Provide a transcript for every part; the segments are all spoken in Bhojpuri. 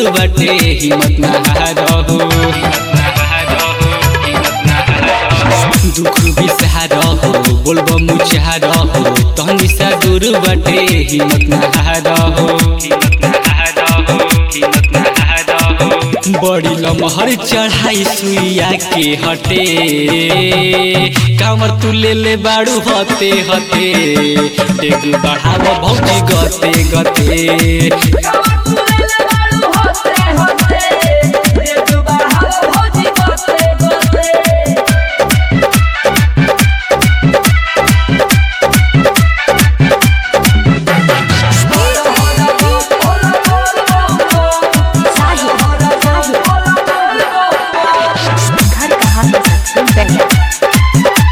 बाटे हिम्मत ना हारहो दुख भी सहारहो बोलबो मुचारहो तहनी सा दूर बाटे हिम्मत ना हारहो बड़ी लमहर चढ़ाई सुइया के हटे कामर तू ले ले बाड़ू हते हते डेग बढ़ाव भौजी गते गते साहिल साहिल घर कहाँ है सचिन बेंगल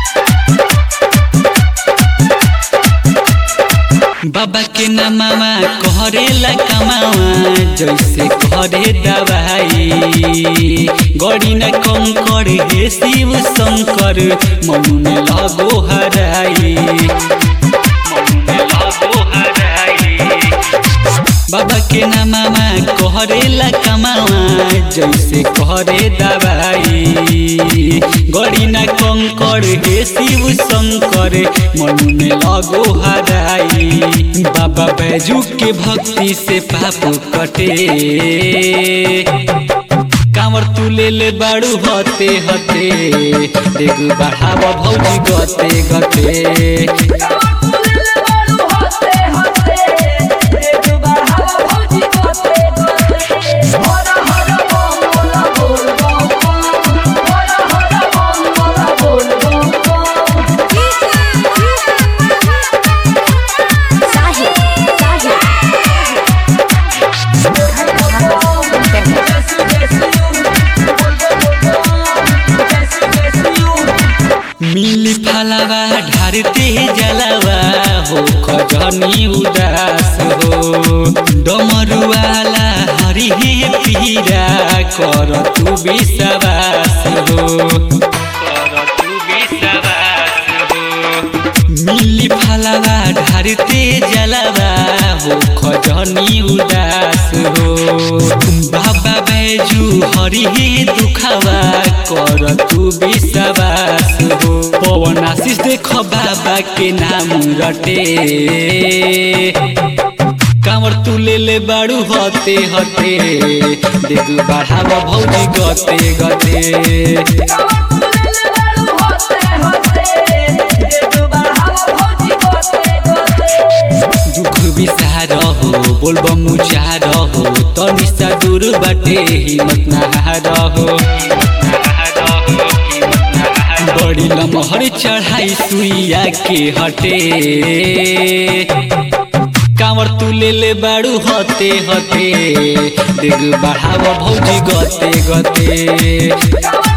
बाबा के नामावा कहरेला कमावा जैसे कहरे दवाई गड़ी न कंकर हे शिव शंकर मनु में लगो हराई मनु में लगो हराई बाबा के नामामा कहरेला कमावा जैसे कहरे दवाई गड़ी न कंकर हे शिव शंकर मनु में लगो हराई बाबा बैजू के भक्ति से पाप कटे कांवर तू ले ले बाड़ू हते हते देख बढ़ाव भौजी गते गते साहिल साहिल घर कहाँ है सचिन बेंगल मिली फलावा ढारते जलावा हो खजनी उदास हो डमरुआला हरि हे पीरा कर तू विश्वास हो कर तू विश्वास हो मिली फलावा ढारते जलावा हो खजनी उदास हो बाबा बैजू हरि हे दुखावा कर तू विश्वास हो पवन आशीष देख बाबा के नाम रटे कांवर तू ले ले बाड़ू हते हते देख बढ़ाव भौजी गते गते दुख बिसारहो बोलब मुचारहो तनी सा दूर बाटे हिम्मत ना हारहो बड़ी लमहर चढ़ाई सुइया के हटे कांवर तू ले ले बाड़ू हते हते देख बढ़ाव भौजी गते गते